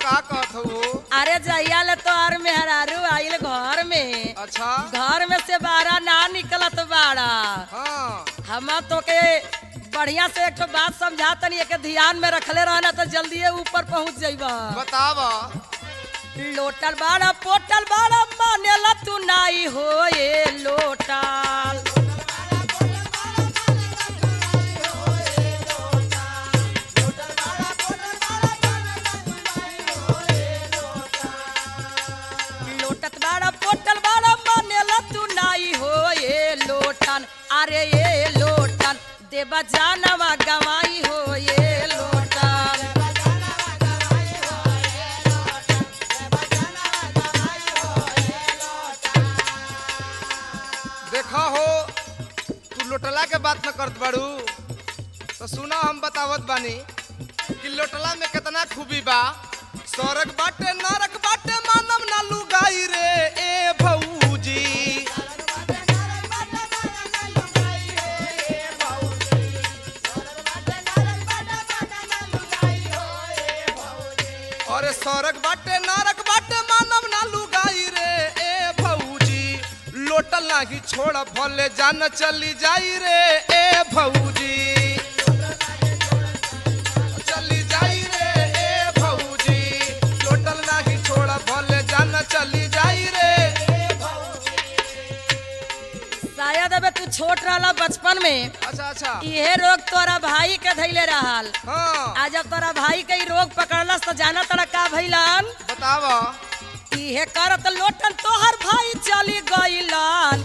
का कहत हो अरे जहिया ले तो और मेहरारू आइल घर में अच्छा घर में से बाहर ना निकलत बाड़ा हाँ हम तो के बढ़िया से एक ठो बात समझा तनी एक ध्यान में रखले रहना तो जल्दी ऊपर पहुंच जाइबा बताव लोटल बाड़ा पोटल बाड़ा मानेला तू नाई हो ये लोटल लोटत बाड़ा पोटल बाड़ा मानेला तू नाई हो ये लोटन अरे ये लोटन देवा जानवा गवाई हो ये लोटन देखा हो तू लोटला के बात न करत बाड़ू तो सुना हम बतावत बानी कि लोटला में कितना खूबी बा स्वर्ग बाटे नरक बाटे मानव ना लुगाई रे ए भौजी अरे स्वर्ग बाटे नरक बाटे मानव ना लुगाई रे ए भौजी लोटल नाही छोड़ भले जान चली जाई रे ए भौजी चली जाई रे ए भौजी लोटल नाही छोड़ भले जान चली जाई रे शायद अबे तू छोट रहला बचपन में अच्छा अच्छा इहे रोग तोरा भाई के धैले रहल हाँ आज जब तोरा भाई के ई रोग पकड़लस तो जाना तोरा का भइलन बताव इहे करत लोटन तोहर भाई चली गइलन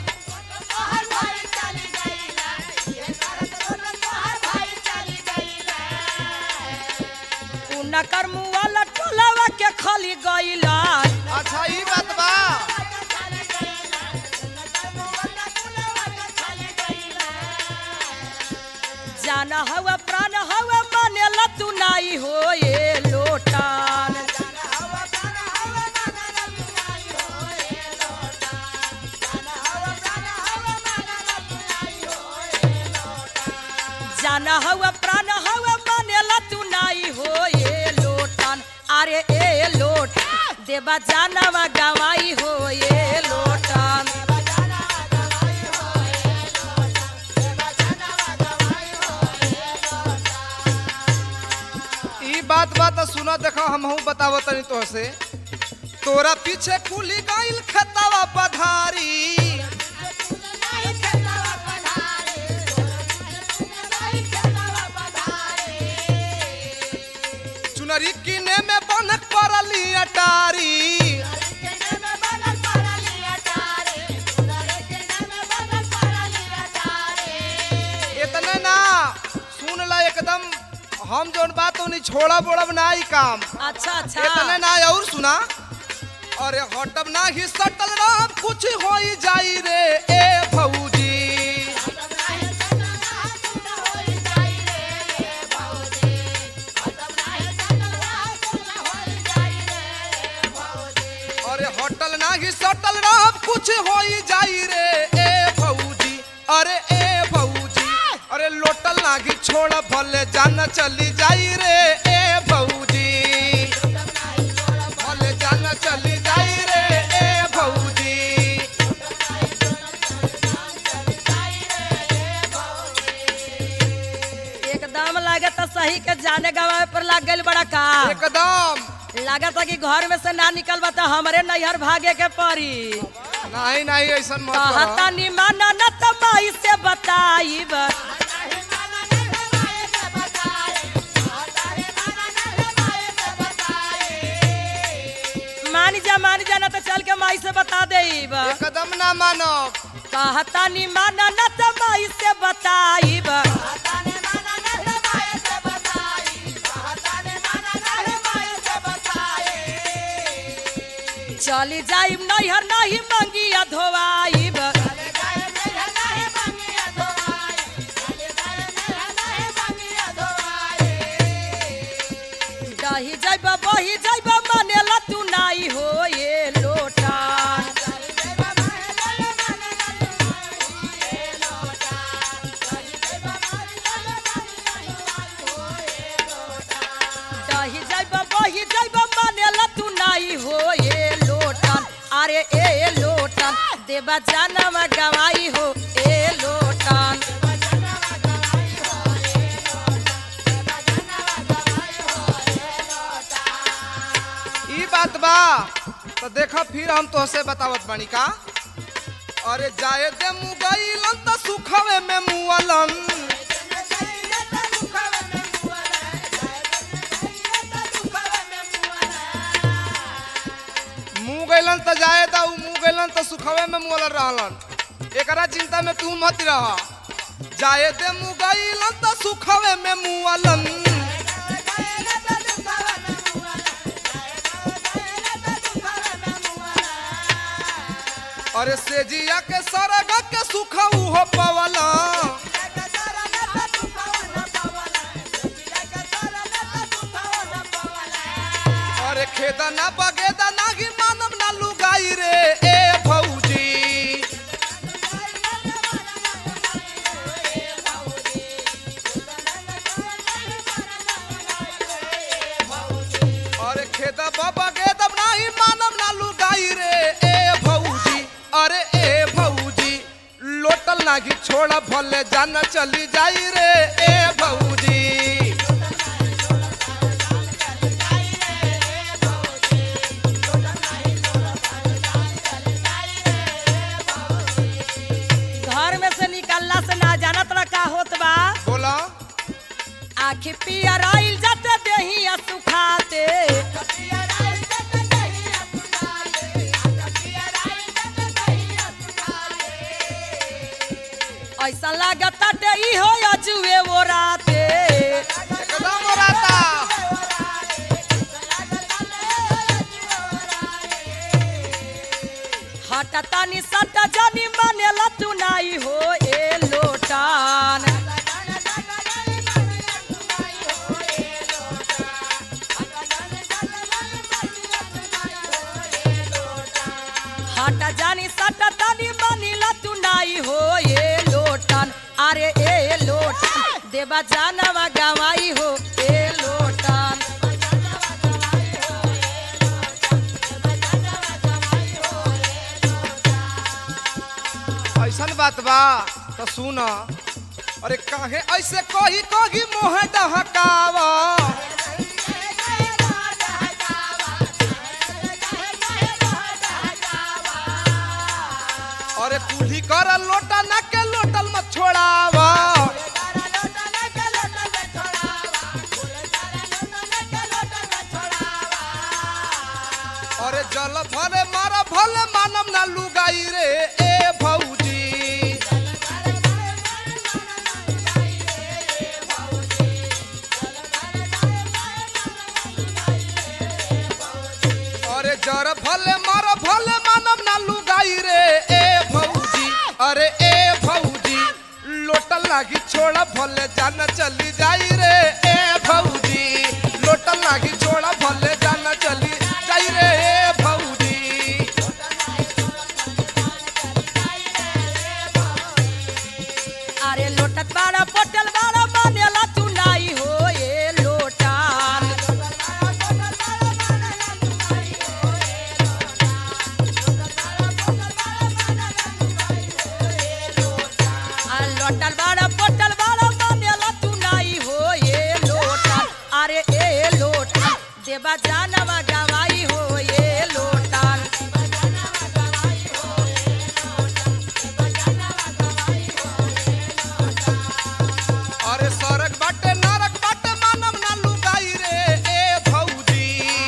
उनकर मुआ लटलवा के खली गइलन अच्छा ई बात बा जाना हवा प्राण हवा मानेला तू नाई हो ये लोटन जाना हवा प्राण हवा मानेला तू नाई हो ये लोटन अरे ए लोट देवा जानवा गवाई हो ये लोटन ई बात बात सुना देखो हमहू बतावो तनी तो से तोरा पीछे कुली गाइल खेतावा पधारी चुनरी किने में बनक पड़ली अटारी इतने ना सुन ला एकदम हम जोन बात नहीं छोड़ा बोड़ब ना ई काम अच्छा इतने अच्छा ना और सुना अरे हटब ना ही सटल रह कुछ हो जाई रे ए भौजी अरे हटल ना ही सटल रह कुछ हो जाई रे ए भौजी अरे ए भौजी अरे लोटल ना ही छोड़ भले जान चली जाई रे ए भौजी भले जान चली जाई रे ए भौजी एकदम लागत सही के जाने गवाए पर लाग गइल बड़ा का एकदम लागत कि घर में से ना निकल बता हमरे नैहर भागे के पड़ी नहीं नहीं ऐसा मत कहता करो निमाना न तमाई से बताइब मान जा मान जा ना तो चल के माई से बता देब एकदम ना मानब कहता निमाना न तमाई से बताइब चली जाइब नैहर नहीं मंगिया धोवाइब दही जाइब बही जाइब मानेला तू नाई हो ये लोटा दही जाइब बही जाइब देवा जानवा गवाई हो ए लोटन ई बात बा तो देखा फिर हम तोहसे बतावत बानी का अरे जाए दे मुगैलन त सुखवे में मुअलन मुँह गैलन त जाए दा उ मुँह गैलन त सुखवे में मुअलन रहलन एकरा चिंता में तू मत रह जाए दे मुँह गैलन त सुखवे में मुअलन अरे सेजिया के सरग के सुख उहो पवला अरे खेदा ना बगेदा नाही मानम ना लुगाई रे ए भौजी अरे खेदा बाबा गेदम नाही मानम ना लुगाई रे ए भौजी अरे ए भौजी लोटल नागी छोड़ा भले जान चली जाई रे ए भौजी घर में से निकलला से ना जानत रहा का होत बा बोला आखि पियर आइल जाते देही सुखाते ऐसा लागत ई हो अजुए वो राते एकदम राता हटतानी सट जानी मानेला तू नाई हो ए लोटान हट जानी सट तानी मानीला तू नाई हो ए लोटन अरे ए लोटन देवा जानवा गवाई हो ए लोटन ऐसन बात बा तो सुन अरे काहे ऐसे कही कही मोह डहकावा अरे कुली कर लोटा ना के लोटल मत छोड़ावा अरे जल भले मारा भले मानम ना लुगाई रे ए भौजी अरे जर भले मार भले मानम ना लुगाई रे ए भौजी अरे ए भौजी लोटल लागी छोड़ा भले जान चली जाई रे ए भौजी लोटल लागी छोड़ा भले जान चली जाई रे ए भौजी अरे लोटत बाड़ा पोटल बाड़ा मानेला तू नाई हो ए लोटान आ लोटल बाड़ा पोटल बाड़ा मानेला तू नाई हो ए लोटान अरे ए लोटान देवा जानवा गवाई हो ए लोटान अरे सरक बाटे नरक बाटे मानम ना लुगाई रे ए भौजी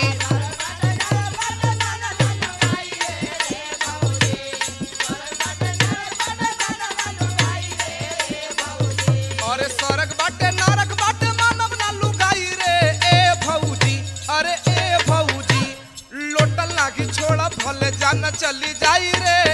अरे सरक बाटे नरक बाटे मानम ना लुगाई रे ए भौजी अरे ए भौजी लोटल लागी छोड़ा भले जान चली जाई रे